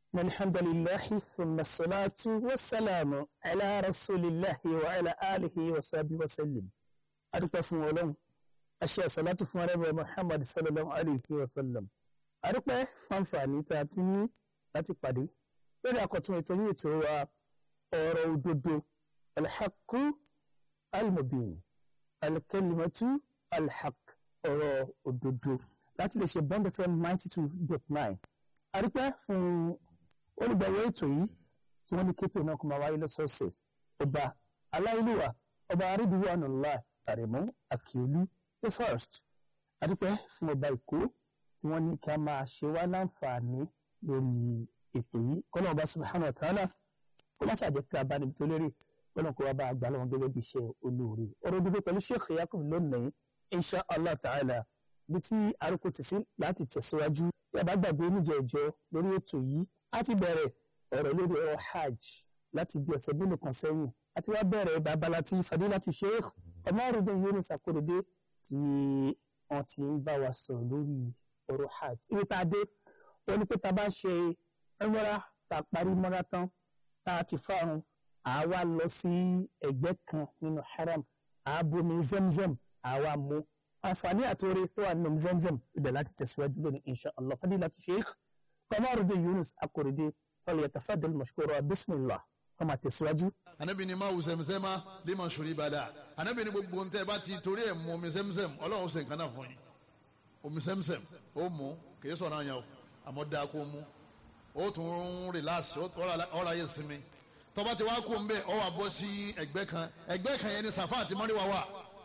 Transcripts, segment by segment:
الحمد لله ثم الصلاة والسلام على رسول الله وعلى آله وصحبه وسلم أدوك فún Ọlọ́run أشياء صلاة fún Ànábì Muhammad sallallahu alayhi wa sallam أدوك fún àǹfààní tá a ti ní láti pàdé lórí àkọ́tún ètò yìí ètò wa ọ̀rọ̀ òdodo alḥaqu almubin alkalimatu alhaq ọ̀rọ̀ òdodo láti lè ṣe bond fm ninety two dot nine àdúpẹ́ fún olùgbàwọ̀ ètò yìí tí wọ́n ní kéètò náà kó máa wáyé lọ́sọ̀ọ̀sẹ̀ ọba aláìlúwà ọba arídìwọ̀ ànàlá àrẹ̀mú àkìolú the first àdúpẹ́ fún ọba èkó tí wọ́n ní kí a máa ṣe wá láǹfààní lórí ètò yìí kọ́nà ọba subhanahu wa ta'ala kó má ṣàjẹ́ pé a bá níbi tó lérè kọ́nà kó wá bá àgbà lọ́wọ́ gẹ́gẹ́ bí iṣẹ́ olóore ọ̀rọ̀ dúdú pẹ̀lú sheikh yakub lónìí insha allah ta'ala bí tí arúgbó ti sí láti tẹ̀síwájú bí a bá gbàgbé níjẹ̀ẹ́jọ́ lórí ètò yìí a ti bẹ̀rẹ̀ ọ̀rọ̀ lórí ọ̀rọ̀ hajj láti bí ọ̀sẹ̀ mélòó kan sẹ́yìn àti wá bẹ̀rẹ̀ babala tí fadilati sheikh ọmọrùndín yunus akorede tí wọ́n ti ń bá wa sọ̀rọ̀ lórí ọ̀rọ̀ hajj ibi tá a dé wọ́n ní pé tá a bá ṣe ẹmọ́ra tá a parí mọ́ra tán tá a ti fárun àwa lọ sí ẹgbẹ́ kan nínú haram àbomi zemzem àwa mú àǹfààní àtòrè tó wà nínú zemzem ibẹ̀ láti tẹ̀síwájú lónìí insha allah fadilati sheikh ọmọrùndín yunus akorede falyatafaddal mashkura bismillah kọ́mà tẹ̀síwájú. anabi ni máa wù sẹ́mùsẹ́má lè máa ṣòrí ìbàdà anabi ni gbogbo ntẹ́ bá ti torí ẹ̀ mú omi sẹ́mùsẹ́m ọlọ́run ṣe nǹkan náà fún yín omi sẹ́mùsẹ́m ó mú kì í sọ̀rọ̀ àyàn o àmọ́ dáa kó mú ó tún relax ọ̀rọ̀ ayé sinmi tọ́ba ti wá kó ń bẹ́ ọ wà bọ́ sí ẹgbẹ́ kan ẹgbẹ́ kan yẹn ni sàfà àti mọ́ríwá wà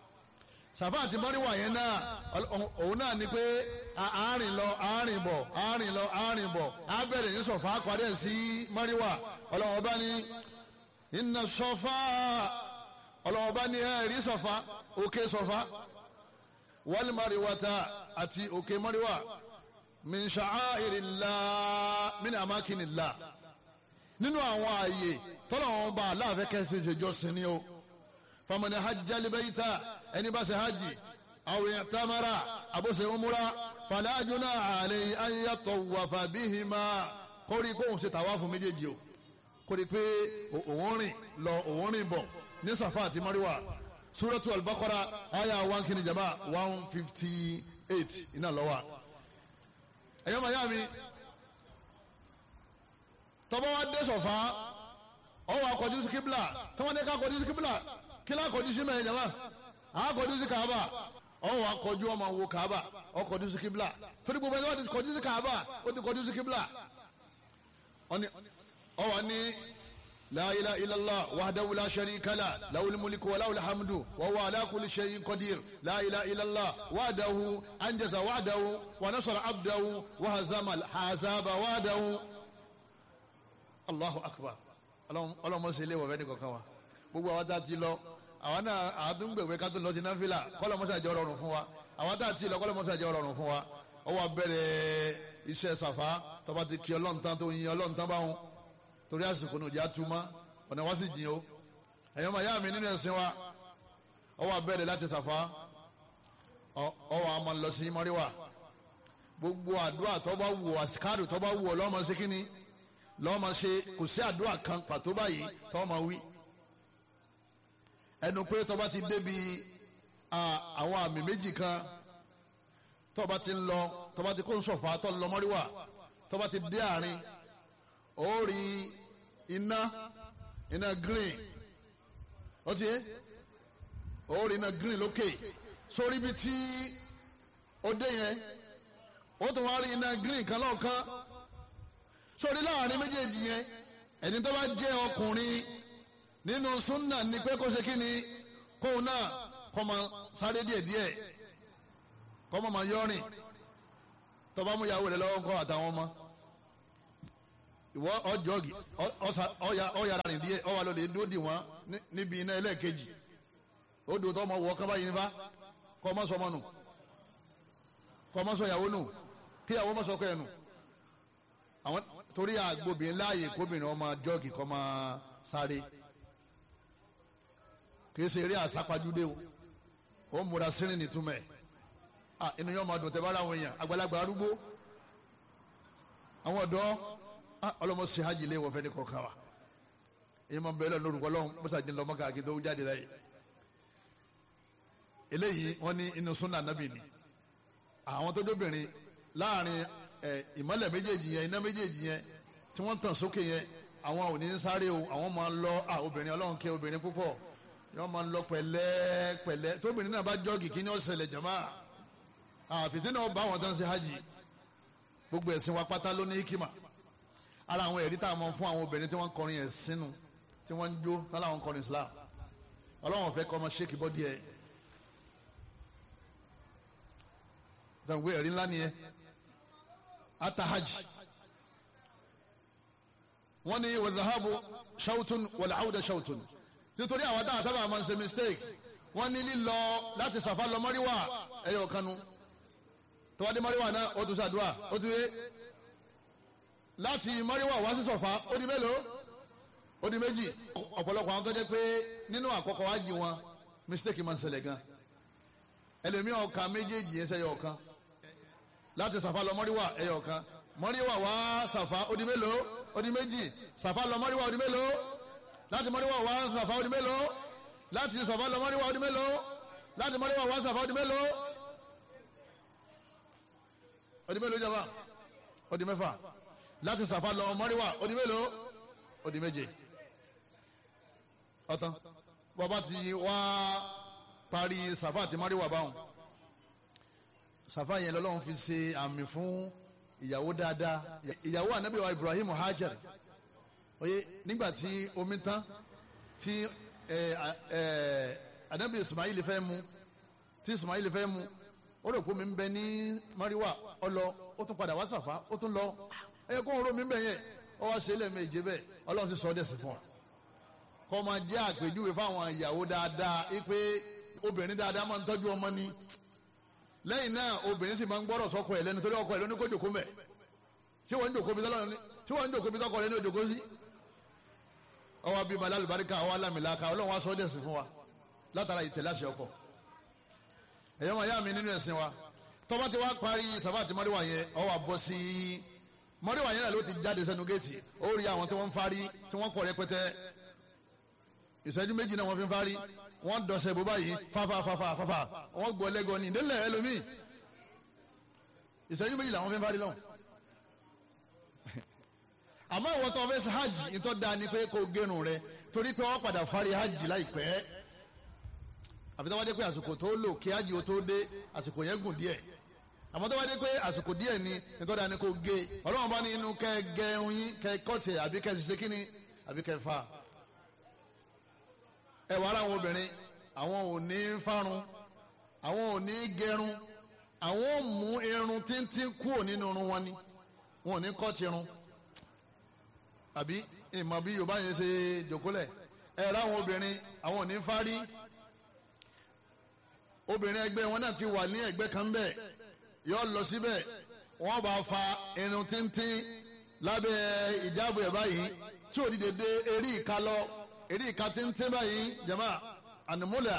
sàfà àti mọ́ríwá yẹn náà òun náà ni pé àárín lọ àárín bọ̀ àárín lọ àárín bọ̀ á bẹ̀rẹ̀ ní sọ̀fà parí ẹ̀ sí mọ́ríwá ọlọ́wọ́n bá ní iná sọ̀fà ọlọ́wọ́n bá ní ẹ̀rí sọ̀fà òkè sọ̀fà wal mariwata àti òkè mọ́ríwá min sha'airillah min amakinillah nínú àwọn ààyè tọ́lọ́wọ́n bá aláàfẹ́ kẹsì ìjọsìn ni o famani hajjali bayita ẹni bá ṣe hajj aw i'tamara àbóṣe umura fala junaha alayhi an yatawafa bihima kórí kóhùn ṣe tàwáfù méjèèjì o kórí pé òun rìn lọ òun rìn bọ̀ ní Safa àti Marwa suratu al-Baqara aya one kìíní jama one fifty eight iná lọ́wọ́ ẹ̀yọ́ màá yá mi tọ́bọ̀ wá dé Safa ọwọ́ akọ̀jú sí kíbla tọ́wọ́n ní ká kọjú sí kíbla kí lá kọjú sí mẹ́rin jama àkọjú sí Kaaba ọwọ́ akọjú ọmọ wo Kaaba ọkọjú sí kíbla torí gbogbo ẹni wọ́n ti kọjú sí Kaaba ó ti kọjú sí kíbla ọwọ́ ní la ilaha illallah wahdahu la sharika la lahul mulku wa lahul hamdu wa huwa ala kulli shay'in qadir la ilaha illallah wahdahu anjaza wa'dahu wa nasara abdahu wa hazama al-ahzaba wahdahu allahu akbar ọlọ́mọ sí ilé wọ̀fẹ́ ní kankan wa gbogbo àwọn tá a ti lọ àwọn náà àádúgbèwé ká tó lọ sí náfìlà kọ́lọ́mọsàjẹ́ rọrùn fún wa àwọn tá a ti lọ kọ́lọ́mọsàjẹ́ rọrùn fún wa ọwọ́ abẹ́rẹ́ iṣẹ́ sàfá tọ́ba ti kí ọlọ́run tán tó yin ọlọ́run tán báwọn torí àsìkò ní òjá túmọ̀ ọ̀nà wá sì jìn o ẹ̀yọ́ máa yá mi nínú ẹ̀sìn wa ọwọ́ abẹ́rẹ́ láti sàfá ọwọ́ a máa lọ sí mọ́ríwá gbogbo àdúrà tọ́ba wù ọ́ àsìkáàdù tọ́ba wù ọ́ lọ́mọ sí kínní lọ́mọ ṣe kò sí àdúrà kan pàtó báyìí tọ́mọ wí ẹnu pé tọ́ba ti débi àwọn àmì méjì kan tọ́ba ti ń lọ tọ́ba ti kó ń sọ̀fà tọ́ ń lọ mọ́ríwá tọ́ba ti dé àárín ó rí iná iná green ó ti yé ó rí iná green lókè sórí ibi tí ó dé yẹn ó tún wá rí iná green kan lọ́ọ̀kan sórí láàrin méjèèjì yẹn ẹni tó bá jẹ́ ọkùnrin nínú súnà ni pé kó ṣe kí ni kóun náà kó máa sáré díẹ̀díẹ̀ kó máa máa yọrin tó bá mú ìyàwó rẹ̀ lọ́wọ́ ńkọ́ àtàwọn ọmọ ìwọ ọjọ́gì ọ̀yàrá rìn díẹ̀ ọwà lọ́lẹ̀ dúró dì wọ́n níbi iná ẹlẹ́ẹ̀kejì ó dùn tó ọmọ wọ kán báyìí nípa kọ́ ọmọ sọmọ nù kọ́ ọmọ sọ ìyàwó nù kí ìyàwó ọmọ sọ ọkọ ẹ̀ nù àwọn torí àgbòbìnrin láàyè kóbìnrin ọmọ jọ́gì kọ́ máa sáré kìí ṣe eré àsápajúdé o ó múra sínú nìtumẹ̀ inú yóò máa dùn tẹ́ bá ra àwọn èèyàn àgbàlagbà arúgbó àwọn ọ̀dọ́ ọlọ́mọ sí hajj lé wọ́n fẹ́ ní kọ̀ọ̀kan wa èyí máa ń bẹ̀rẹ̀ lọ́nà orúkọ lọ́hùn mọ́sá jẹ́ lọ́mọ káàkiri tó jáde láyé eléyìí wọ́n ní inú súnà nábì ni àwọn tó dóbìnrin láàrin ìmọ́lẹ̀ méjèèjì yẹn iná méjèèjì yẹn tí wọ́n tàn sókè yẹn àwọn ò ní sáré o àwọn máa ń lọ obìnrin ọlọ́run kẹ́ obìnrin púpọ̀ yọ́n máa ń lọ pẹ̀lẹ́ pẹ̀lẹ́ tóbìnrin náà bá jọ́ọ̀gì kí ni ó ṣẹlẹ̀ jàmá àfìtí náà bá àwọn tó ń ṣe hajj gbogbo ẹ̀sìn wa pátá ló ní hikima ara àwọn ẹ̀rí tá a mọ̀ fún àwọn obìnrin tí wọ́n ń kọrin ẹ̀ sínú tí wọ́n ń jó lọ́la àwọn kọrin Islam ọlọ́run fẹ́ kọ́ ọmọ ṣéèkì bọ́dí ẹ̀ dàgbé ẹ̀rí ńlá nìyẹn ata hajj wọ́n ní wàzahabu ṣàwùtún wàlàáwùdà ṣàwùtún nítorí àwọn dáhà sábà máa ń ṣe mistake wọ́n ní lílọ láti sàfà lọ mọ́ríwá ẹ̀yọ̀ kanu tọ́wádé mọ́ríwá náà ó tún ṣàdúrà ó ti wé láti mọ́ríwá wá sí sọ̀fà ó di mélòó ó di méjì ọ̀pọ̀lọpọ̀ àwọn tó jẹ́ pé nínú àkọ́kọ́ wájì wọn mistake máa ń ṣẹlẹ̀ gan ẹlòmíràn ọ̀ka méjèèjì yẹn sẹ́yọ̀ ọ̀kan láti sàfà lọ mọ́ríwá ẹ̀yọ̀ ọ̀kan mọ́ríwá wá sàfà ó di mélòó ó di méjì sàfà lọ mọ́ríwá ó di mélòó láti mọ́ríwá wá sàfà ó di mélòó láti sàfà lọ mọ́ríwá ó di mélòó láti mọ́ríwá wá sàfà ó di mélòó ó di mélòó jàmbá ó di mẹ́fà láti sàfà lọ mọ́ríwá ó di mélòó ó di méje ọ̀tán bàbá ti wá parí sàfà àti mọ́ríwá báwọn sàfà yẹn lọ́lọ́run fi ṣe àmì fún ìyàwó dáadáa ìyàwó ànábì wa Ibrahim Hajar oye nígbà tí omi tán tí ànábì Ismail fẹ́ mu tí Ismail fẹ́ mu ó rò pé omi ń bẹ ní mariwa ọlọ ó tún padà wá sàfà ó tún lọ ẹ kó ń ro mi ń bẹ yẹn ó wá ṣe lẹ́ẹ̀mejì bẹ́ẹ̀ ọlọ́run sì sọ ọ́ dẹ̀sìn fún wa kọ́ máa jẹ́ àpèjúwe fáwọn ìyàwó dáadáa pé obìnrin dáadáa máa ń tọ́jú ọmọ ni lẹ́yìn náà obìnrin sì máa ń gbọ́dọ̀ sọ́kọ ẹ̀ lẹ́nu torí ọkọ ẹ̀ lóní kó jòkó mẹ́ ṣé wọ́n ń jòkó bí tọ́lọ́ ní ṣé wọ́n ń jòkó bí tọ́kọ rẹ̀ ní òjòkó sí. ọwọ́ bíi malá alùbáríkà ọwọ́ alámìláka ọlọ́run wá sọ ọ́ dẹ̀sìn fún wa látara ìtẹ̀lé àṣẹ ọkọ. ẹ̀yọ́ máa yá mi nínú ẹ̀sìn wa tọ́ba ti wá parí sàfà àti mọ́ríwá yẹn ọ wà bọ́ sí mọ́ríwá yẹn náà ló ti jáde sẹ́nu géètì ó rí àwọn tí wọ́n ń fárí tí wọ́n kọ̀ rẹpẹtẹ ìṣẹ́jú méjì náà wọ́n fi ń fárí wọ́n dọ̀sẹ̀ bó báyìí fáfá fáfá fáfá wọ́n gbọ́ lẹ́gọ́ ní ìdílé ẹlòmíì ìṣẹ́jú méjì làwọn fi ń fárí lọ́hùn. àmọ́ ìwọ tó fẹ́ ṣe hajj ìtọ́ da ni pé kó gẹrun rẹ torí pé wọ́n padà fárí hajj láìpẹ́ àfi tó wá dé pé àsìkò tó lò kí hajj ó tó dé àsìkò yẹn gùn díẹ̀ àmọ́ tó wá dé pé àsìkò díẹ̀ ni ìtọ́ da ni kó gé ọlọ́run bá ní inú kẹ́ gẹrun yín kẹ́ kọ́tì àbí kẹ́ ṣiṣẹ́ kíni àbí kẹ́ fà ẹ wàá ráwọn obìnrin àwọn ò ní fárun àwọn ò ní gẹrun àwọn ò mú irun tíntín kúrò nínú irun wọn ni wọn ò ní kọ́ ti irun àbí ìmọ̀ bí yorùbá yẹn ṣe jòkólẹ̀ ẹ ráwọn obìnrin àwọn ò ní fárí obìnrin ẹgbẹ́ wọn náà ti wà ní ẹgbẹ́ kan bẹ́ẹ̀ yọ lọ síbẹ̀ wọ́n bá fa irun tíntín lábẹ́ ìjáàbù ẹ̀ báyìí tí ò dìde dé eré ìka lọ eré ìka tíntín báyìí jama ànumúlẹ̀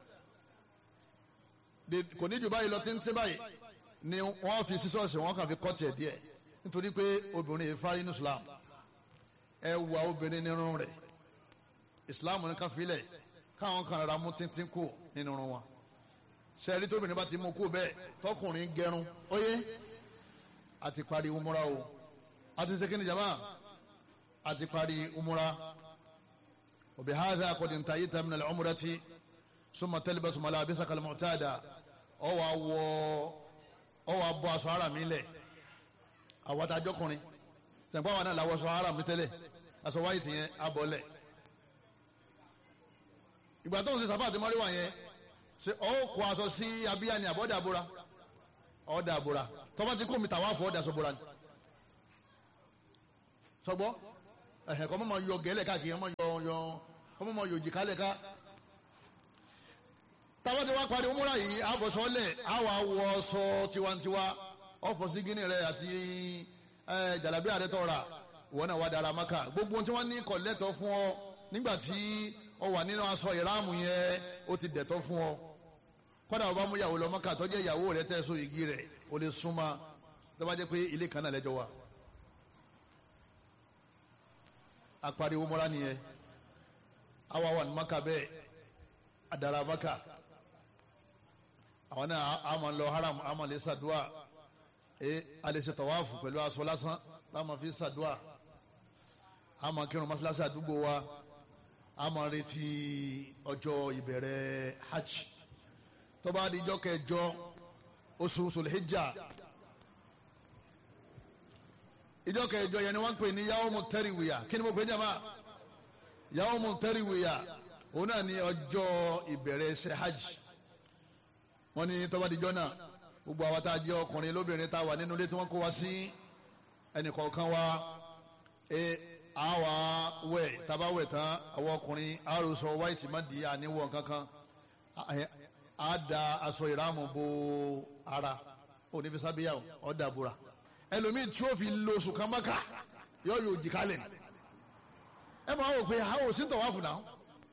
kò ní jù báyìí lọ tíntín báyìí ni wọ́n fi sísọ́ọ̀sì wọ́n kàn fi kọ́ tiẹ̀ díẹ̀ nítorí pé obìnrin yìí fárí ní Islam ẹ wà obìnrin nínú rẹ̀ Islam ní ká filẹ̀ káwọn kan rárá mú tíntín kù nínú irun wọn sẹ́ẹ̀rí tóbìnrin bá ti mú kú bẹ́ẹ̀ tọkùnrin gẹrun óyé àti parí umura o àti sekini jama àti parí umura وبهذا قد انتهيت من العمرة ثم تلبس ملابسك المعتادة أو أو أو أبو أسوارا ميلة أو تاجوكوني sẹ̀ǹpá wa náà làwọ̀ aṣọ ara mi tẹ́lẹ̀ aṣọ wáyé tìyẹn abọ́lẹ̀ ìgbà tó ń ṣe sàfà àti mọ́ríwá yẹn ṣe ọ́ kó aṣọ sí abíyá ni àbọ̀dà àbúra ọ̀dà àbúra tọ́ba ti kó mi tàwa fọ́ ọ̀dà àṣọbúra ni sọgbọ́ ẹ̀hẹ̀ kọ́ mọ́ yọ gẹ́lẹ̀ káàkiri ọmọ yọ yọ ọmọ mọ́ yòjì kálẹ̀ ká táwọn ti wá parí umura yìí àbọ̀sọ́lẹ̀ àwọn awọ sọ tiwantiwa ọ̀fọ̀ sí gíní rẹ̀ àti jàlábí àrẹ tọ́ra wọn náà wà dára maka gbogbo tí wọ́n ní kọ̀lẹ́tọ̀ fún ọ nígbà tí ọ wà nínú aṣọ ìráàmù yẹn ó ti dẹ̀tọ̀ fún ọ kọ́dà ọba mú ìyàwó lọ maka tọ́jú ìyàwó rẹ̀ tẹ́ so igi rẹ̀ ó lè súnmọ́ tó bá jẹ́ pé ilé kan náà lẹ́jọ́ wa apariwo mọ́ra nìyẹn àwa wà ní maka bẹ́ẹ̀ adara maka àwọn náà a máa lọ haram a máa lè ṣàdúà ẹ alẹ́ ṣe tawaafu pẹ̀lú aṣọ lásán tá a máa fi ṣàdúà a máa kírun mọ́ṣáláṣí àdúgbò wa a máa retí ọjọ́ ìbẹ̀rẹ̀ hajj tó bá di ijọ́ kẹjọ oṣù sulhijja ijọ́ kẹjọ yẹn ni wọ́n ń pè ní yawmu tẹ́rìwìyà kí ni mo pè é jàmbá yawmu tẹ́rìwìyà òun náà ni ọjọ́ ìbẹ̀rẹ̀ ṣe hajj wọ́n ní tó bá di ijọ́ náà gbogbo àwa tá a jẹ́ ọkùnrin lóbìnrin tá a wà nínú ilé tí wọ́n kó wa sí ẹnìkọ̀ọ̀kan wa ẹ àwa wẹ̀ tábà wẹ̀ tán àwọn ọkùnrin àròsọ white má di àníwọ̀ kankan á da aṣọ ìrámù bo ara òní fi sábíyà ọ̀dà búra ẹlòmíì tí ó fi lo oṣù kan mọ́kà yóò yóò jì kálẹ̀ ẹ máa wò pé àwọn ò sí ń tọ̀ wá fún náà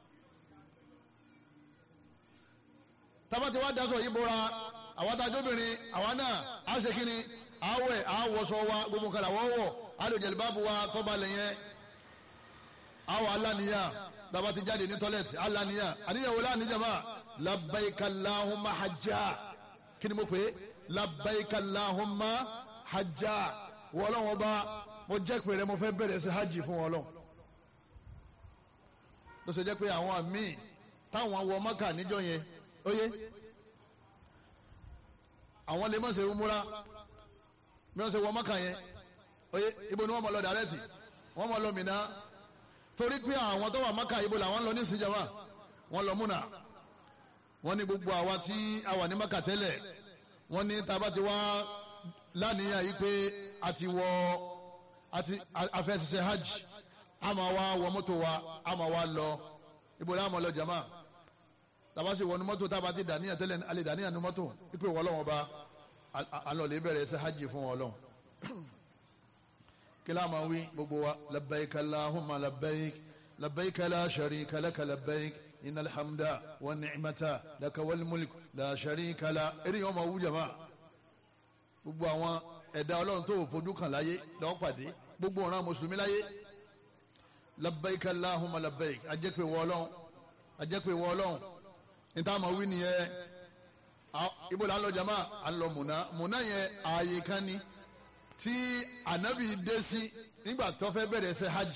tabati wa daṣọ yìí bora àwọn adájọ́bìnrin àwa náà á ṣe kí ni àwẹ̀ àwọ̀sọ wa gbogbo nǹkan làwọ̀ wọ̀ alòjẹ̀lìbábu wa tọ́ba lẹ́yìn àwọ̀ aláníyàn tabati jáde ní tọ́lẹ̀tì aláníyàn àníyàwó láníjàmá labbaika Allahumma hajjá kí ni mo pè é labbaika Allahumma hajjá wọ́lọ́wọ́ bá mo jẹ́ pé rẹ mo fẹ́ bẹ̀rẹ̀ sí hajj fún wọn lọ. ló ṣe jẹ́ pé àwọn míì táwọn wọ mọ́kà níjọ́ yẹn ó yé àwọn lè má ṣe umura bí wọ́n ṣe wọ mọ́kà yẹn ó yé ibo ni wọ́n mọ̀ lọ dàrẹ́tì wọ́n mọ̀ lọ Mínà torí pé àwọn tó wà mọ́kà ibo làwọn lọ ní ìsìnjàmá wọ́n lọ múnà wọ́n ní gbogbo àwa tí a wà ní mọ́kà tẹ́lẹ̀ wọ́n ní taba ti wá lánìyàn yìí pé a ti wọ àti afẹ́sẹsẹ hajj a máa wá wọ mọ́tò wa a máa wá lọ ibo la máa lọ jama tàbá sì wọnú mọ́tò tàbá ti dàníyàn tẹ́lẹ̀ alẹ́ dàníyàn ní mọ́tò ipe wọlọ́wọ́n ba alọ́lẹ̀ bẹ̀rẹ̀ ẹsẹ̀ hajj fún wọlọ́n kílá máa wí gbogbo wa labbaik allahumma labbaik labbaik la sharika laka labbaik inna alhamda wa ni'mata laka wal mulk la sharika la eré yẹn wọ́n máa wú jama gbogbo àwọn ẹ̀dá ọlọ́run tó fojú kan láyé lọ́wọ́ pàdé gbogbo ọ̀ràn mùsùlùmí láyé labbaik allahumma labbaik ajẹ́pẹ̀ wọ ọlọ́run ajẹ́pẹ̀ wọ ọlọ́run níta máa wí nìyẹn ibo la ń lọ jama à ń lọ múná múná yẹn ààyè kan ni tí ànábì dé sí nígbà tó fẹ́ bẹ̀rẹ̀ ṣe hajj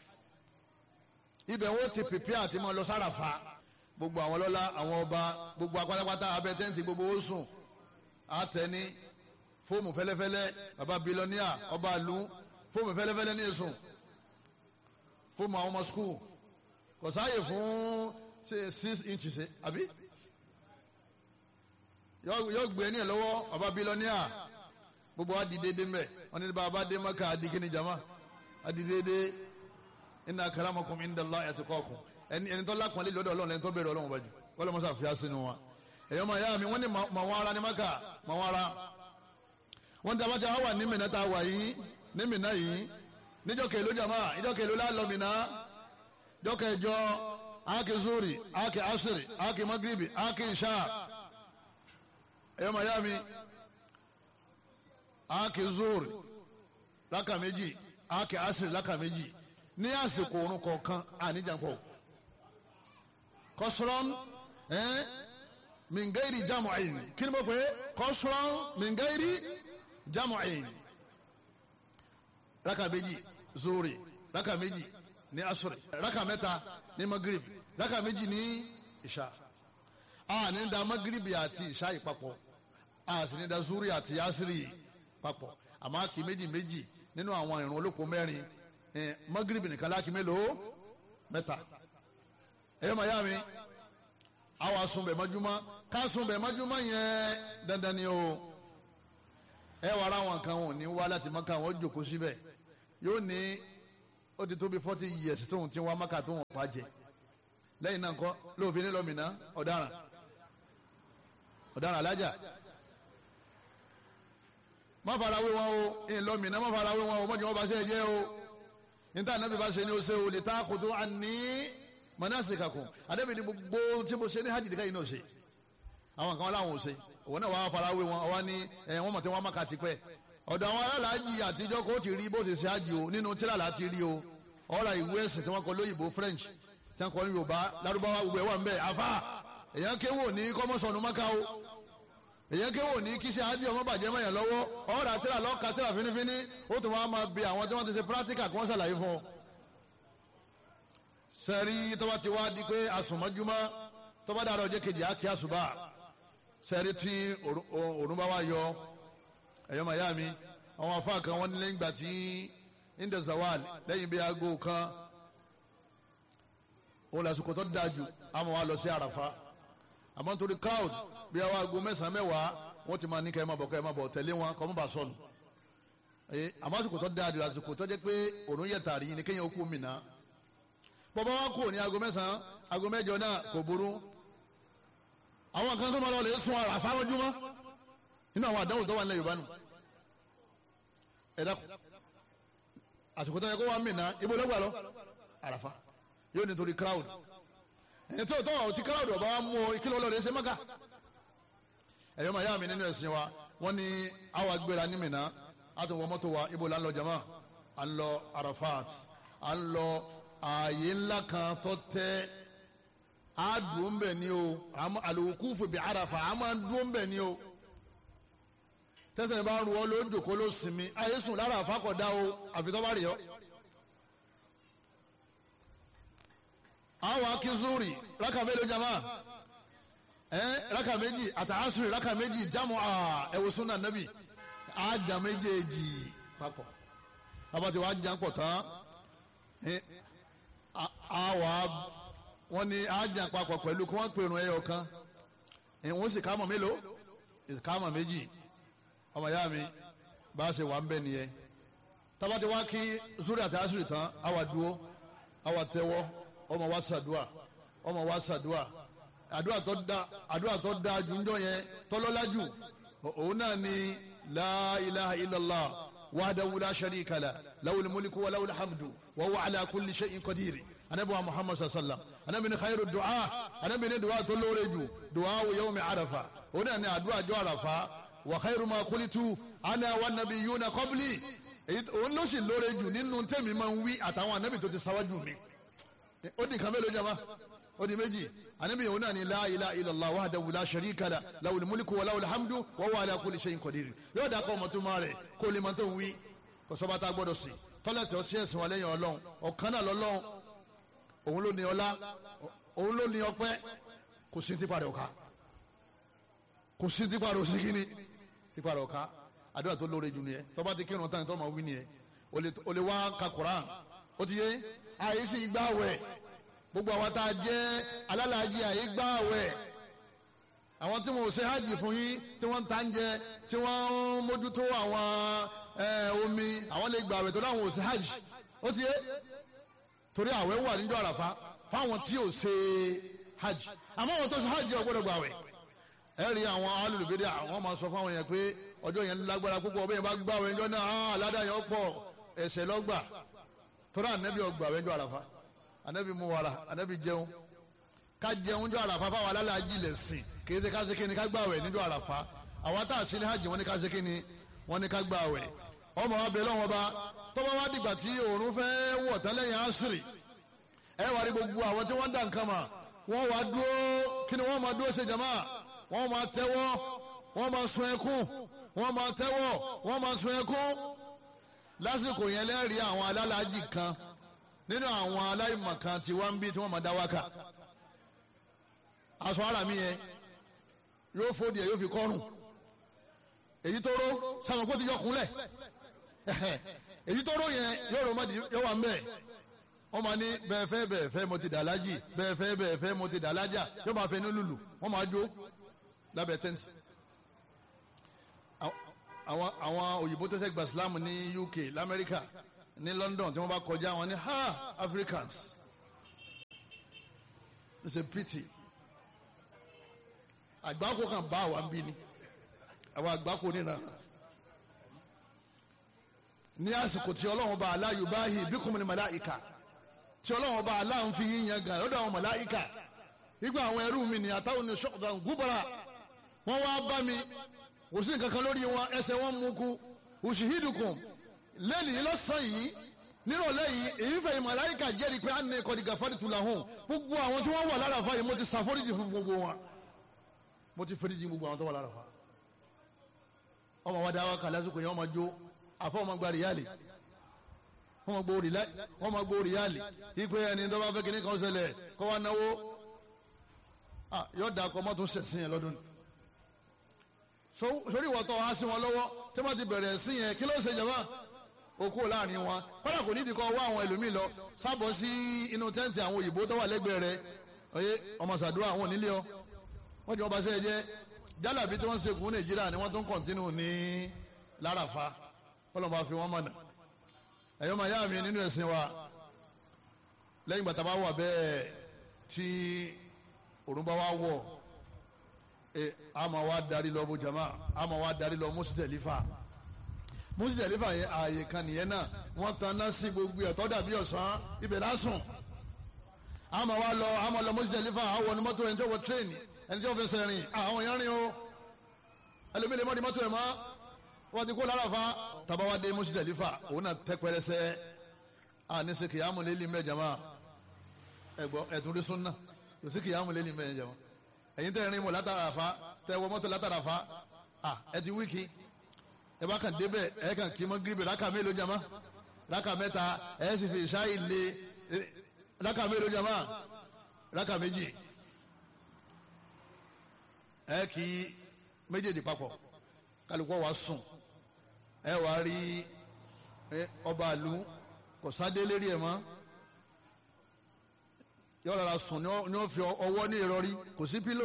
ibẹ̀ wọ́n ti pèpè àti máa lọ sárafa gbogbo àwọn lọ́lá àwọn ọba gbogbo apátápátá abẹ́tẹ́ǹtì gbogbo ó sùn àtẹni fóòmù fẹ́lẹ́fẹ́lẹ́ baba bilọ́níà ọba àlù fóòmù fẹ́lẹ́fẹ́lẹ́ ní èsùn fóòmù àwọn ọmọ skul kò sáàyè fún six inches àbí yóò gbé ní ẹ lọ́wọ́ baba bilọ́níà gbogbo wa di déédéé mbẹ wọn ní baba dé maka adikini jama adi déédéé inna akramakum indallahi atqakum ẹni ẹni tó lápọ̀nlé lọ́dọ̀ ọlọ́run ẹni tó bẹ̀rẹ̀ ọlọ́run bájú wọ́n mọ́sá fìyà sínú wa ẹ̀yọ́ máa yá mi wọ́n ní màwọn ara ní maka màwọn ara wọ́n ti abájá wà ní mìíràn tá a wà yìí ní mìíràn yìí níjọ́ kèló jama níjọ́ kèló lálọ́ mìíràn jọ́ kẹjọ áàkì zuri áàkì asiri áàkì magribi áàkì isha ẹ̀yọ́ máa yá mi áàkì zuri láka méjì áàkì asiri láka méjì ní àsìkò òrùn kọ̀ọ̀kan àníjàpọ̀ kọ́sùrọ́n ẹ́n mìngẹ́rì jámù àyìn kí ni mo pè é kọ́sùrọ́n mìngẹ́rì jámù àyìn raka méjì zuri raka méjì ní asuri raka mẹ́ta ní magrib raka méjì ní ìṣá a ní da magrib àti ìṣá ìpapọ̀ a sì ní da zuri àti asiri papọ̀ àmọ́ kì méjì méjì nínú àwọn ìrun olóko mẹ́rin magrib nìkan láti mélòó mẹ́ta ẹ̀yọ́ màá yá mi àwa sunbẹ̀ mọ́júmọ́ ká sunbẹ̀ mọ́júmọ́ yẹn dandan ni o ẹ wàrà àwọn kan wọn ní wá láti mọ́ka wọn jòkó síbẹ̀ yóò ní ó ti tó bí forty years tóun ti wá mọ́ka tóun pa jẹ lẹ́yìn náà kọ́ lóòfin ní lọ́mìnà ọ̀daràn ọ̀daràn alájà má farawé wọn o ìlọmìnà má farawé wọn o mọ̀jọ́ wọn bá ṣe é jẹ́ o níta anabi bá ṣe ni o ṣe o lè ta kutu ani manasikakum anabi ni gbogbo tí mo ṣe ní hajj nìkan yìí náà ṣe àwọn kan láwọn ò ṣe òun náà wàá farawé wọn ọwọ́ ní ẹ wọ́n mọ̀ tí wọ́n má ka ti pẹ́ ọ̀dọ̀ àwọn alálàájì àtijọ́ kó ti rí bó ṣe ṣe hajj o nínú tíra láti rí o ọ̀rọ̀ ìwé ẹ̀sìn tí wọ́n kọ lóyìnbó French tí wọ́n kọ ní Yorùbá Lárúbáwá gbogbo ẹ̀ wà ń bẹ̀ àfa èyàn kéwò ní kọ́mọ́sọ̀nù mọ́ká o èyàn kéwò ní kíṣe ájí ọmọ bàjẹ́ mọ́yàn lọ́wọ́ ọ̀rọ̀ àtìrà lọ́ka tìrà fínífíní ó tún wá máa bi àwọn tí wọ́n ti ṣe pírátíkà kí wọ́n ṣàlàyé fún ọ. sẹ́rí tọ́ba ti wá di pé àsùnmọ́júmọ́ tọ́ba dàrọ̀ ọjọ́ kejì á kí àsùbà sẹ́rí tí òrùn bá wá yọ ẹ̀yọ́ màyá mi àwọn afá kan wọ́n ní lẹ́yìn ìgbà tí inda zawal lẹ́yìn bí aago kan òun lásìkò tó dáa jù àmọ́ wa lọ sí àràfá àmọ́ nítorí crowd bí àwọn aago mẹ́sàn-án mẹ́wàá wọ́n ti máa ní kẹ́ ẹ má bọ̀ kẹ́ ẹ má bọ̀ tẹ̀lé wọn kọ́ mọ́ bá sọnù àmọ́ àsìkò tó dáa jù àsìkò tó jẹ́ pé òun yẹ tààrí ni kéèyàn ó kú mìíràn bọ́bá wa kú ní aago mẹ́sàn-án aago mẹ́jọ náà kò burú àwọn kan tó máa lọ lè sun àràfá lójúmọ́ nínú àwọn àdánwò tó wà nílẹ̀ Yorùbá nù ẹ dákun àsìkò tó yẹ kó wà mìíràn ibo ló gbà lọ àràfá yóò nítorí crowd ẹ̀yìn tí o tọ́ ti crowd ọba wa mú o kí ló lọ rẹ̀ ṣe mọ́kà ẹ̀yọ́ màá yá mi nínú ẹ̀sìn wa wọ́n ní àwa gbéra ní Mínà a tún wọ mọ́tò wa ibo là ń lọ jama à ń lọ Arafat à ń lọ ààyè ńlá kan tó tẹ́ a dùn bẹ̀ ni o al-wuqufu bi Arafa a máa dùn bẹ̀ ni o tẹsán bá ń ru ọ ló ń jòkó ló sinmi ayé sùn lára àfàkọ̀dá o àfi tó bá rí ọ. àwọn akínzúrì rákà mélòó jama ẹ rákà méjì àtàásùrì rákà méjì jámù ẹwùsùn náà nàbì àjà méjèèjì papọ̀ abàtí wàá jà pọ̀ tán àwà wọn ni àjà papọ̀ pẹ̀lú kí wọ́n pèrún ẹyọ kan ìwọ̀n sì kámọ̀ mélòó ìkámọ̀ méjì ọmọ ìyá mi bá a ṣe wà ń bẹ nìyẹn tabati wá kí zuri àti asuri tán àwa dúró àwa tẹ́wọ́ ọmọ wa ṣàdúà ọmọ wa ṣàdúà àdúà tó da àdúà tó da jùjọ yẹn tọlọlá jù òun náà ni la ilaha illallah wahdahu la sharika la lawul mulku wa lawul hamdu wa huwa ala kulli shay'in qadir anabi wa muhammad sallam anabi ni khairu du'a anabi ni du'a tó lóore jù du'a yawmi arafa òun náà ni àdúà jọ arafa wa khairu ma kulitu ana wa nabiyuna qabli òun ló sì lóore jù nínú tẹ́mi máa ń wí àtàwọn anabi tó ti sáwájú mi ó di nǹkan mélòó jama ó di méjì anabi òun náà ni la ilaha illallah wahdahu la sharika la lahul mulku wa lahul hamdu wa huwa ala kulli shay'in qadir yóò dà kọ́ ọmọ tó máa rẹ̀ kó lè máa tó ń wí kò sọ́ba tá a gbọ́dọ̀ sí tọ́lẹ̀tì ọtí ẹ̀sìn wa lẹ́yìn ọlọ́run ọ̀kan náà lọ́lọ́run òun ló ní ọlá òun ló ní ọpẹ́ kò sí tipa rẹ̀ ọ̀ka kò sí tipa rẹ̀ òsìkíní tipa rẹ̀ ọ̀ka àdúrà tó lóore jù nìyẹn tọ́ba ti kírun tán tó máa wí nìyẹn o lè wá ka Quran ó ti yé àyè sì gbà wẹ̀ gbogbo àwọn tá a jẹ́ alálàájì àyè gbà wẹ̀ àwọn tí wọn ò ṣe hajj fún yín tí wọ́n ń ta ń jẹ tí wọ́n ń mójútó àwọn omi àwọn lè gbà wẹ̀ tó dáwọn ò ṣe hajj ó ti yé torí àwẹ̀ wà níjọ́ àràfá fáwọn tí ò ṣe hajj àmọ́ àwọn tó ṣe hajj ò gbọ́dọ̀ gbà wẹ̀ ẹ rí àwọn alùlùbẹ́dẹ àwọn máa sọ fáwọn yẹn pé ọjọ́ yẹn lágbára púpọ̀ bẹ́ẹ̀ bá gbà wẹ̀ ńjọ́ náà aládàá yẹn pọ̀ ẹ̀ṣẹ̀ lọ́gbà tọ́lá anabi ọgbà wẹ́njọ́ àràfà anabi mu wàrà anabi jẹun ká jẹun jọ àràfà fáwọn alálàájì lẹ̀ sìn kìí ṣe ká ṣe kíni ká gbà wẹ̀ níjọ́ àràfà àwọn tá a sí ní hajj wọn ni ká ṣe kíni wọn ni ká gbà wẹ̀ ọmọ wa bẹ lọ́wọ́ bá tọ́ba wa dìgbà tí òòrùn fẹ́ wọ̀ tán lẹ́yìn àṣírí ẹ wà rí gbogbo àwọn tí wọ́n dà nǹkan mà wọ́n wá dúró kí ni wọ́n máa dúró ṣe jama wọ́n máa tẹ́wọ́ wọ́n máa sun ẹkún wọ́n máa tẹ́wọ́ wọ́n máa sun ẹkún lásìkò yẹn lẹ́rìí àwọn alálàájì kan nínú àwọn aláìmọ̀ kan tí wọ́n ń bí tí wọ́n máa dá wákà aṣọ ara mi yẹn yóò fòdì ẹ̀ yóò fi kọ́rùn èyí tó ró sàmì kó ti yọ kúnlẹ̀ èyí tó ró yẹn yóò rò mọ́dì yóò wà ń bẹ̀ wọ́n máa ní bẹ́ẹ̀ fẹ́ bẹ́ẹ̀ fẹ́ mo ti dà lájì bẹ́ẹ̀ fẹ́ bẹ́ẹ̀ fẹ́ mo ti dà lájà yóò máa fẹ́ ní lùlù wọ́n máa jó lábẹ́ tẹ́ǹtì àwọn àwọn òyìnbó tó ṣe gba islam ní uk lamẹ́ríkà ní london tí wọ́n bá kọjá wọn ní ha africans it's a pity àgbákò kan bá àwa ń bí ni àwọn àgbákò nínà ní àsìkò tí ọlọ́run bá aláyù báyìí bí kò mọ̀ ní màláìka tí ọlọ́run bá aláhùn fi yín yan gan lọ́dọ̀ àwọn màláìka nígbà àwọn ẹrú mi ní àtàwọn ní ṣọ́ọ̀dà gúbara wọ́n wá bá mi kò sí nǹkan kan lórí wọn ẹsẹ̀ wọn mú kú òṣìhídùkùn lẹ́nìí lọ́sàn yìí nírọ̀lẹ́ yìí èyí fẹ̀yìn màláìka jẹ́rìí pé àná ẹ̀kọ́ dìgbà fọ́dí tula hùn gbogbo àwọn tí wọ́n wà lára fa yìí mo ti ṣàforíjì fún gbogbo wọn mo ti foríjì gbogbo àwọn tó wà lára fa ọmọ wa dáwọ́ kà lásìkò yẹn ọmọ jó àfọ ọmọ gba rìálì wọ́n ma gbó rìálì wọ́n ma gbó rìálì ipe ẹni tó bá fẹ́ kíní kan ṣẹlẹ̀ kó wá náwó yóò dà kọ́ mọ́tò ṣẹ̀sìn yẹn lọ́dún sórí ìwọ̀tọ̀ wá sí wọn lọ́wọ́ tí wọ́n ti bẹ̀rẹ̀ sí yẹn kí ló ṣe jàmbá okó láàrin wọn kọ́dà kò nídìí kọ́ wá àwọn ẹlòmíì lọ sábọ̀ sí inú tẹ́ǹtì àwọn òyìnbó tó wà lẹ́gbẹ̀ẹ́ rẹ̀ ọyẹ ọmọ sàdúrà àwọn onílé ọ wọ́n jẹ́ wọn bá sẹ́yẹ jẹ́ jálàbí tí wọ́n ń sekùn nàìjíríà ni wọ́n tún kọ̀ntínú ní lárafa kọ́lọ́n bá fi wọ́n mọ̀nà ẹ̀yọ́ máa yá mi nínú ẹ̀sìn wa lẹ́yìn gbàtà bá wà bẹ́ẹ̀ tí òrùn bá wá wọ̀ ẹ a máa wá darí lọ bó jama a máa wá darí lọ mùsùlùmí mùsùlùmí yẹn ààyè kan nìyẹn náà wọ́n tan náà sí gbogbo ẹ̀tọ́ dàbí ọ̀sán ibẹ̀ lásùn a máa wá lọ a máa lọ mùsùlùmí àwọn ní mọ́tò ẹni tí ó wọ tírẹ́ẹ̀nì ẹni tí ó fẹsẹ̀ rìn àwọn èèyàn rìn o ẹlòmíì lè mọ́ di mọ́tò ẹ̀ mọ́ wọ́n ti kó lára fa tabawa dé mùsùlùmí òun náà tẹ́ pẹrẹsẹ a ní sè kìyàmù lélí mẹ́ jama ẹ̀gbọ́ ẹ̀tún rí súnà kò sí kìyàmù lélí mẹ́ jama ẹ̀yin tẹ́ rìn mọ́ látara fa tẹ́ wọ mọ́tò látara fa ẹ ti wíkì ẹ bá kàn débẹ̀ ẹ kàn kí mọ́ gíríbẹ̀ rákà mélòó jama rákà mẹ́ta ẹ sì fi ṣáì lé rákà mélòó jama rákà méjì ẹ kì í méjèèjì papọ̀ kálukọ́ wa sùn ẹ wá rí ọba àlù kò sáde lérí ẹ̀ mọ́ yọ rárá sùn ní ó fi ọwọ́ ní ìrọ̀rí kò sí pílò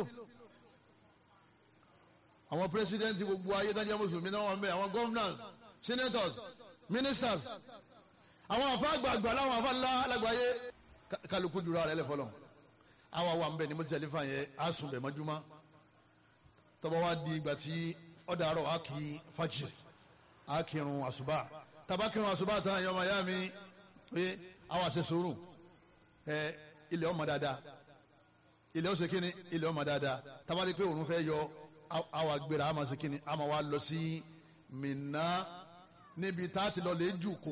àwọn pírẹsidẹ́ntì gbogbo ayé dájẹ́ mùsùlùmí náà wọ́n bẹ̀ àwọn governors senators ministers àwọn àfa àgbààgbà láwọn àfa ńlá alágbàáyé kálukú dúró ara ẹlẹ́fọ́lọ́ àwọn àwọn àmbẹ̀ ni mo ti tẹ̀lé fà yẹn á sùn bẹ̀ mọ́júmọ́ tọ́ba wa di ìgbà tí ọ̀dà àrọ̀ á kì í fàjì á kírun àṣùbà tàbá kírun àṣùbà tán ẹ̀yọ́ ọmọ ya mi pé àwọn àṣẹ sòrò ẹ ilẹ̀ ọmọ dáadáa ilẹ̀ ó ṣe kíni ilẹ̀ ọmọ dáadáa tàbá di pé òun fẹ́ yọ àwọn agbèrè àmọ́ ṣe kíni àmọ́ wa lọ sí Mínà níbi tá a ti lọ lè jù kù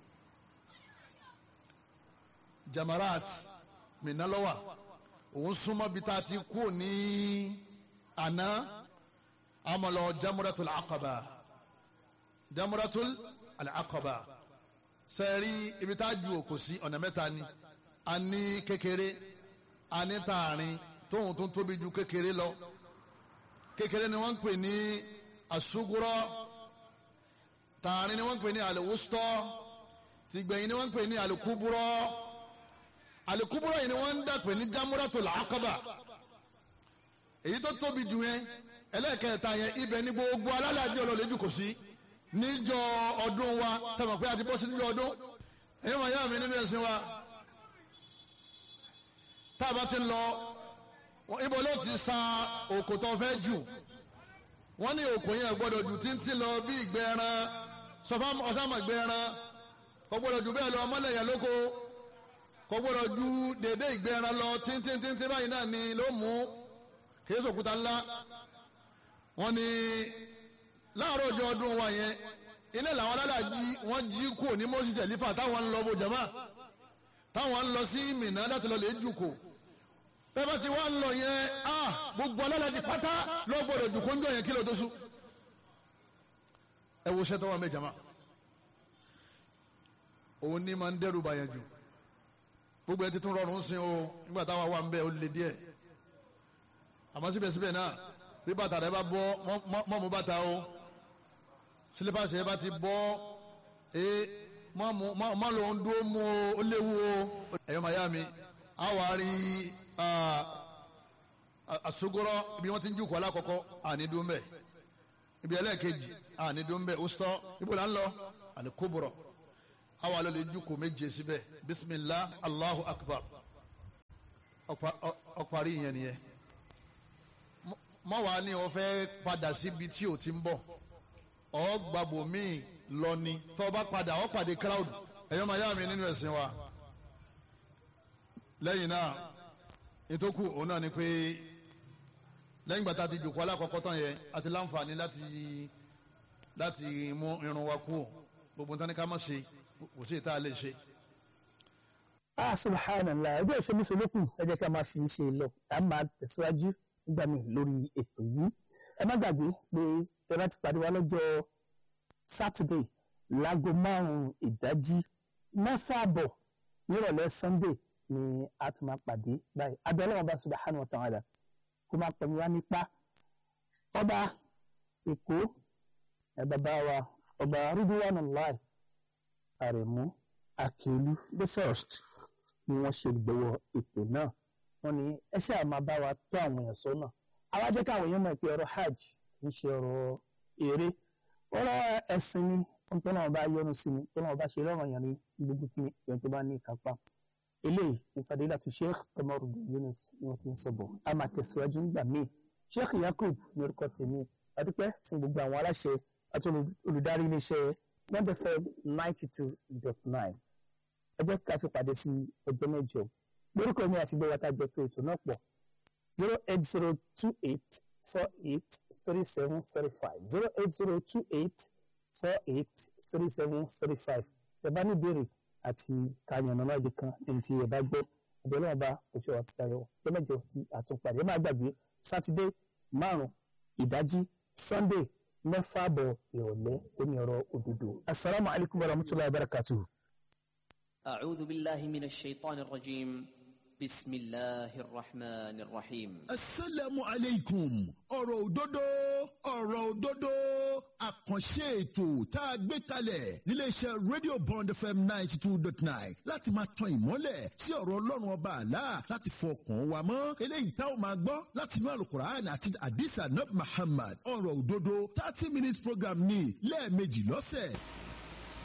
Jamarat Mínà lọ́wà òun súnmọ́ bí tá a ti kú ní àná amọ̀lọ jamuratul aqaba jamuratul alaqaba sẹ́ẹ̀rí ibi tá a ju òkò sí ọ̀nà mẹ́ta ni a ní kékeré a ní tààrin tóun tó tóbi ju kékeré lọ kékeré ni wọ́n ń pè ní asugurọ tààrin ni wọ́n ń pè ní aliwustọ tìgbẹ̀yìn ni wọ́n ń pè ní alikuburọ alikuburọ yìí ni wọ́n ń dà pè ní jamuratul aqaba èyí tó tóbi jù yẹn ẹlẹ́ẹ̀kẹta yẹn ibẹ̀ ní gbogbo alálàájì ọlọ́lẹ́jù kò sí níjọ́ ọdún wa sẹ́wọ̀n pé a ti bọ́ sí níjọ́ ọdún èyí wọn yá mi nínú ẹ̀sìn wa tá a bá ti ń lọ ibo ló ti sa òkò tó fẹ́ jù wọ́n ní òkò yẹn gbọ́dọ̀ jù títí lọ bí ìgbẹ́ ẹran sọfá ọ̀sàmọ̀ ìgbẹ́ ẹran kò gbọ́dọ̀ jù bẹ́ẹ̀ lọ ọmọlẹ́yìn lóko kò gbọ́dọ̀ ju dédé ìgbẹ́ ẹran lọ tíntíntíntí báyìí náà ni ló mú kìí sòkúta ńlá wọ́n ní láàárọ̀ ọjọ́ ọdún wa yẹn iná làwọn alálàájì wọ́n jí kú ní moses elifa táwọn ń lọ bó jama táwọn ń lọ sí Mínà láti lọ lè jùkò bẹ́ẹ̀ bá ti wá ń lọ yẹn a gbogbo alálàájì pátá lọ gbọ́dọ̀ jùkò ń jọ yẹn kí ló tó sùn ẹ wo sẹ́tọ́ wa mẹ́ jama òun ní máa ń dẹ́rù bàyàn jù gbogbo ẹ ti tún rọrùn sí o nígbà táwa wà ń bẹ ó lè díẹ̀ àmọ́ síbẹ̀síbẹ̀ náà bí bàtà rẹ bá bọ́ mọ́ mú bàtà o sílípàsì rẹ bá ti bọ́ ẹ mọ́ ló ń dúró mú o ó léwu o ẹ̀yọ́ màyá mi a wà á rí àsogorọ́ ibi wọ́n ti ń jùkọ́ alákọ̀ọ́kọ́ àní dúró mbẹ́ ibi ẹlẹ́ẹ̀kejì àní dúró mbẹ́ òsítọ́ ibo là ń lọ àní kóbọ̀rọ̀ a wà lọ lè jùkọ́ méje síbẹ̀ bisimilah allahu akbar ọ̀parí ìyẹn nìyẹn mọ wàá ní o fẹ́ padà síbi tí o ti ń bọ̀ ọ gbàgbọ míì lọ ni tó o bá padà ọ pàdé crowd ẹyọ máa yá mi nínú ẹ̀sìn wa lẹ́yìn náà ìtókù òun náà ni pé lẹ́yìn gbàtà ti jòkó alákọ̀ọ́kọ́ tán yẹn àti láǹfààní láti láti mú irun wa kú gbogbo nǹkan ní ká má ṣe kò sí ìta lè ṣe. ah subhanallah ẹgbẹ́ ìṣẹ́mi solókùn ẹ jẹ́ ká máa fi ṣe lọ a máa tẹ̀síwájú nígbà míì lórí ètò yìí ẹ má gbàgbé pé ẹ bá ti pàdé wa lọ́jọ́ sátidé láago márùn-ún ìdájí mẹ́fà àbọ̀ nírọ̀lẹ́ sunday ni a tún máa pàdé báyìí abẹ́lẹ́ wọn bá subhanahu wa ta'ala kó máa pẹ̀lú wa nípa ọba èkó ẹ bàbá wa ọba ridwanullahi àrẹ̀mú akílú the first ni wọ́n ṣe gbọ́wọ́ ètò náà wọ́n ní ẹ ṣáà máa bá wa tó àwọn èèyàn sọ́nà àwa jẹ́ káwọn èèyàn mọ̀ pé ọ̀rọ̀ hajj kì í ṣe ọ̀rọ̀ eré ọ̀rọ̀ ẹ̀sìn ni ohun tó náà bá yọ́nú sí ni tó náà bá ṣe lọ́rọ̀ yẹn ní gbogbo kí ẹni tó bá ní ìkápá eléyìí ní fadilatu sheikh Kamaruddin Yunus ni wọ́n ti ń sọ bọ̀ a máa tẹ̀síwájú nígbà míì sheikh yakub ní orúkọ tèmi adúpẹ́ fún gbogbo àwọn aláṣẹ àti olùdarí iléeṣẹ́ one fm ninety two dot nine ẹ jẹ́ ká fi pàdé sí ọjọ́ mẹ́jọ lórúkọ mi àti gbọ́wọ́ tájọ tó ètò náà pọ̀ zero eight zero two eight four eight three seven three five zero eight zero two eight four eight three seven three five ẹ bá ní ìbéèrè àti kàyànnà náà ibi kan ẹni tí ẹ bá gbọ́ ọbẹ̀ náà bá oṣù àtàyọ ọjọ́ mẹ́jọ tí àtúnpadì ẹ má gbàgbé sátidé márùn ìdájí sunday mẹ́fà bọ̀ ìrọ̀lẹ́ omi ọ̀rọ̀ òdodo asalaamualeykum wa rahmatulahi wa barakatuhu. أعوذ بالله من الشيطان الرجيم بسم الله الرحمن الرحيم asalaamu aleykum ọ̀rọ̀ òdodo ọ̀rọ̀ òdodo àkànṣe ètò tá a gbé kalẹ̀ níléeṣẹ́ radio bond fm ninety two dot nine láti máa tan ìmọ́lẹ̀ sí ọ̀rọ̀ ọlọ́run ọba àlá láti fọkàn wa mọ́ eléyìí tá a máa gbọ́ láti inú alukur'an àti hadith anab muhammad ọ̀rọ̀ òdodo thirty minutes program ní lẹ́ẹ̀mejì lọ́sẹ̀